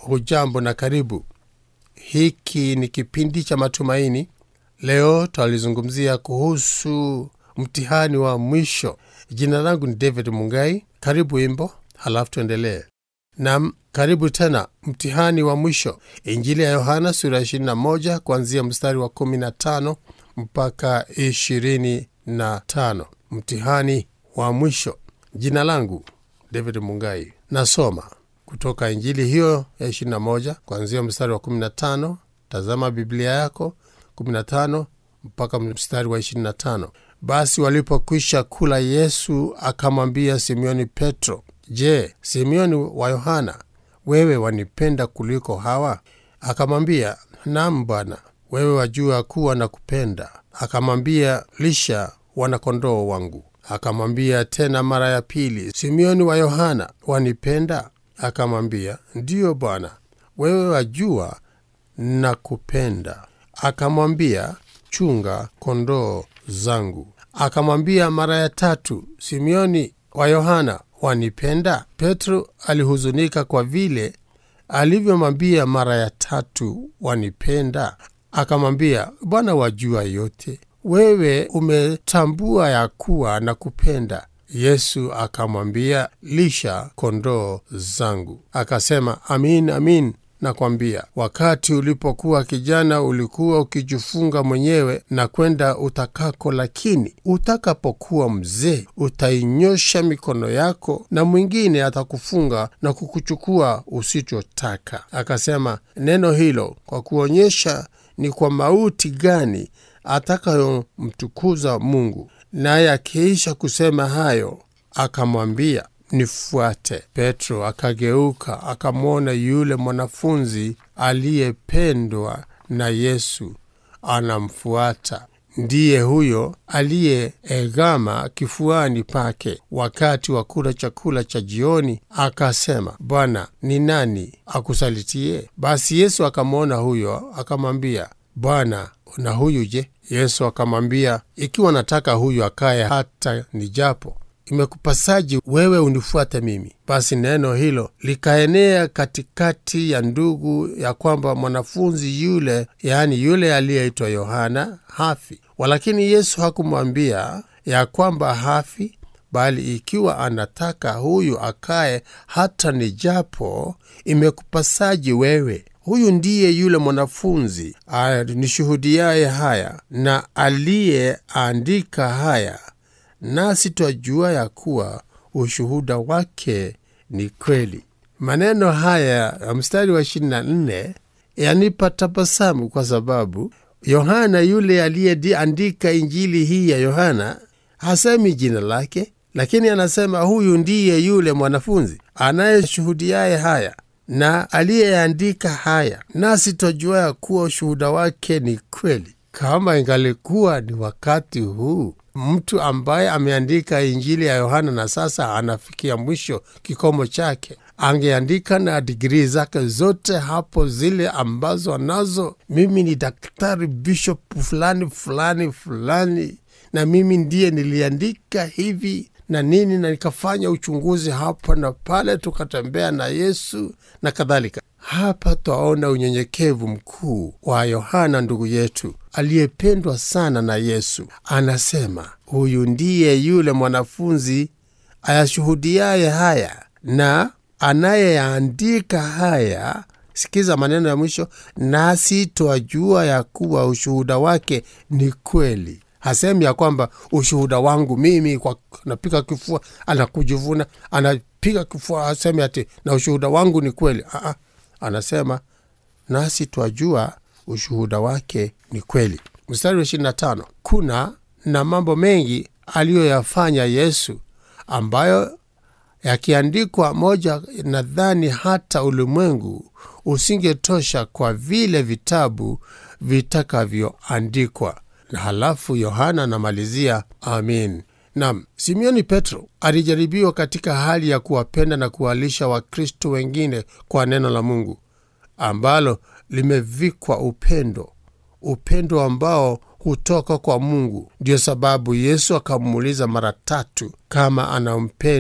hujambo na karibu. Hiki ni kipindi cha matumaini. Leo twalizungumzia kuhusu mtihani wa mwisho. Jina langu ni David Mungai. Karibu wimbo, halafu tuendelee. Nam, karibu tena. Mtihani wa mwisho, Injili ya Yohana sura 21 kuanzia mstari wa 15 mpaka 25. Mtihani wa mwisho. Jina langu David Mungai. Nasoma kutoka Injili hiyo ya 21 kuanzia mstari wa 15. Tazama Biblia yako 15 mpaka mstari wa 25. Basi walipokwisha kula, Yesu akamwambia Simioni Petro, Je, Simioni wa Yohana, wewe wanipenda kuliko hawa? Akamwambia, Naam Bwana, wewe wajua kuwa na kupenda. Akamwambia, lisha wanakondoo wangu. Akamwambia tena mara ya pili, Simioni wa Yohana, wanipenda? Akamwambia, ndiyo Bwana, wewe wajua na kupenda. Akamwambia, chunga kondoo zangu. Akamwambia mara ya tatu, Simioni wa Yohana, wanipenda? Petro alihuzunika kwa vile alivyomwambia mara ya tatu, wanipenda? Akamwambia, Bwana, wajua yote, wewe umetambua ya kuwa na kupenda. Yesu akamwambia, lisha kondoo zangu. Akasema, amin amin nakwambia, wakati ulipokuwa kijana ulikuwa ukijifunga mwenyewe na kwenda utakako, lakini utakapokuwa mzee utainyosha mikono yako na mwingine atakufunga na kukuchukua usichotaka. Akasema neno hilo kwa kuonyesha ni kwa mauti gani atakayomtukuza Mungu. Naye akiisha kusema hayo, akamwambia nifuate. Petro akageuka akamwona yule mwanafunzi aliyependwa na Yesu anamfuata. Ndiye huyo aliyeegama kifuani pake wakati wa kula chakula cha jioni, akasema, Bwana, ni nani akusalitie? Basi Yesu akamwona huyo, akamwambia, Bwana, na huyu je? Yesu akamwambia, ikiwa nataka huyu akaye hata nijapo imekupasaji wewe unifuate mimi? Basi neno hilo likaenea katikati ya ndugu ya kwamba mwanafunzi yule, yaani yule aliyeitwa Yohana hafi. Walakini Yesu hakumwambia ya kwamba hafi, bali ikiwa anataka huyu akaye hata nijapo, imekupasaji wewe Huyu ndiye yule mwanafunzi anishuhudiaye haya na aliyeandika haya, nasi twajua ya kuwa ushuhuda wake ni kweli. Maneno haya ya mstari wa 24 yanipa tabasamu kwa sababu Yohana yule aliyeandika injili hii ya Yohana hasemi jina lake, lakini anasema huyu ndiye yule mwanafunzi anayeshuhudiaye haya na aliyeandika haya, nasi twajua ya kuwa ushuhuda wake ni kweli. Kama ingalikuwa ni wakati huu mtu ambaye ameandika injili ya Yohana na sasa anafikia mwisho kikomo chake, angeandika na digrii zake zote hapo, zile ambazo anazo, mimi ni daktari bishop fulani fulani fulani, na mimi ndiye niliandika hivi na nini na nikafanya uchunguzi hapa na pale, tukatembea na Yesu na kadhalika. Hapa twaona unyenyekevu mkuu wa Yohana ndugu yetu aliyependwa sana na Yesu. Anasema huyu ndiye yule mwanafunzi ayashuhudiaye haya na anayeandika haya. Sikiza maneno ya mwisho, nasi twajua ya kuwa ushuhuda wake ni kweli. Hasemi ya kwamba ushuhuda wangu mimi kwa napiga kifua, anakujivuna anapiga kifua, hasemi ati na ushuhuda wangu ni kweli. Aa, anasema nasi twajua ushuhuda wake ni kweli. Mstari wa 25, kuna na mambo mengi aliyoyafanya Yesu ambayo yakiandikwa moja, nadhani hata ulimwengu usingetosha kwa vile vitabu vitakavyoandikwa. Na halafu Yohana anamalizia amin. Nam, Simioni Petro alijaribiwa katika hali ya kuwapenda na kuwalisha Wakristo wengine kwa neno la Mungu ambalo limevikwa upendo, upendo ambao hutoka kwa Mungu. Ndiyo sababu Yesu akamuuliza mara tatu kama anampenda,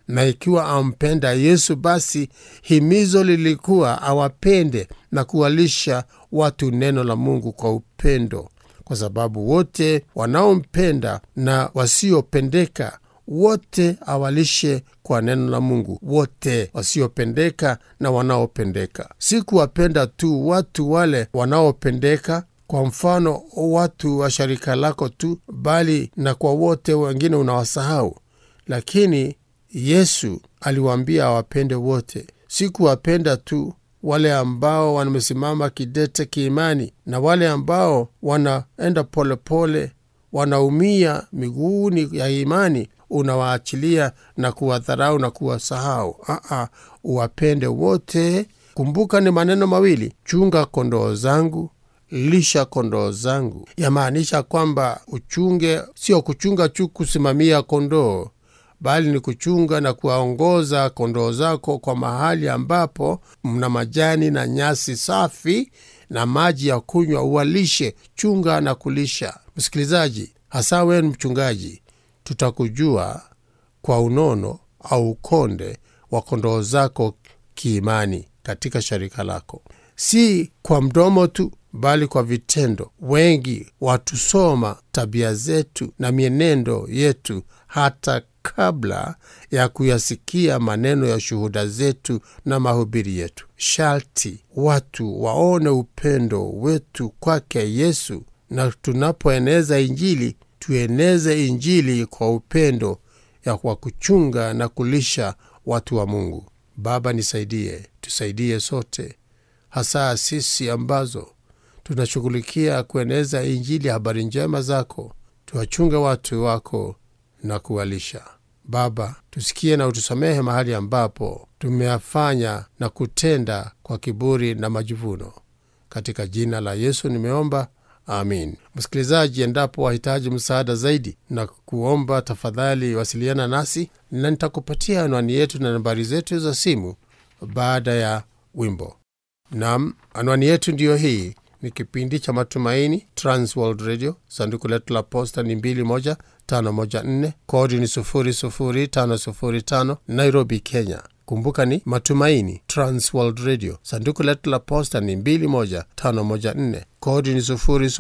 na ikiwa ampenda Yesu, basi himizo lilikuwa awapende na kuwalisha watu neno la Mungu kwa upendo, kwa sababu wote wanaompenda na wasiopendeka wote awalishe kwa neno la Mungu, wote wasiopendeka na wanaopendeka. Si kuwapenda tu watu wale wanaopendeka, kwa mfano watu wa sharika lako tu, bali na kwa wote wengine unawasahau. Lakini Yesu aliwaambia awapende wote, si kuwapenda tu wale ambao wamesimama kidete kiimani na wale ambao wanaenda polepole, wanaumia miguuni ya imani unawaachilia na kuwadharau na kuwasahau. Aa, uwapende wote. Kumbuka ni maneno mawili, chunga kondoo zangu, lisha kondoo zangu. Yamaanisha kwamba uchunge, sio kuchunga tu kusimamia kondoo, bali ni kuchunga na kuwaongoza kondoo zako kwa mahali ambapo mna majani na nyasi safi na maji ya kunywa, uwalishe. Chunga na kulisha. Msikilizaji, hasa wewe mchungaji, tutakujua kwa unono au ukonde wa kondoo zako kiimani katika sharika lako, si kwa mdomo tu, bali kwa vitendo. Wengi watusoma tabia zetu na mienendo yetu hata kabla ya kuyasikia maneno ya shuhuda zetu na mahubiri yetu. Sharti watu waone upendo wetu kwake Yesu, na tunapoeneza Injili tueneze Injili kwa upendo ya kwa kuchunga na kulisha watu wa Mungu. Baba, nisaidie, tusaidie sote, hasa sisi ambazo tunashughulikia kueneza Injili, habari njema zako. Tuwachunge watu wako na kuwalisha. Baba, tusikie na utusamehe mahali ambapo tumeyafanya na kutenda kwa kiburi na majivuno. Katika jina la Yesu nimeomba. Amin. Msikilizaji, endapo wahitaji msaada zaidi na kuomba, tafadhali wasiliana nasi na nitakupatia anwani yetu na nambari zetu za simu baada ya wimbo. Nam, anwani yetu ndiyo hii. Ni kipindi cha Matumaini, Transworld Radio. Sanduku letu la posta ni 21514 kodi ni 00505 Nairobi, Kenya. Kumbuka ni Matumaini, Transworld Radio. Sanduku letu la posta ni 21514 kodi ni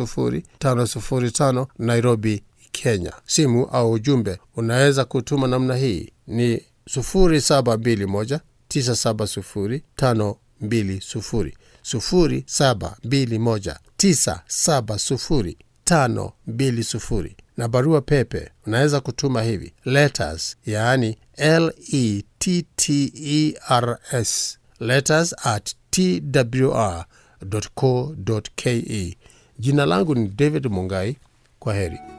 00505 Nairobi, Kenya. Simu au ujumbe unaweza kutuma namna hii ni 0721 970 520 0721970520 na barua pepe unaweza kutuma hivi letters, yaani letters letters at twr.co.ke. Jina langu ni David Mungai. Kwa heri.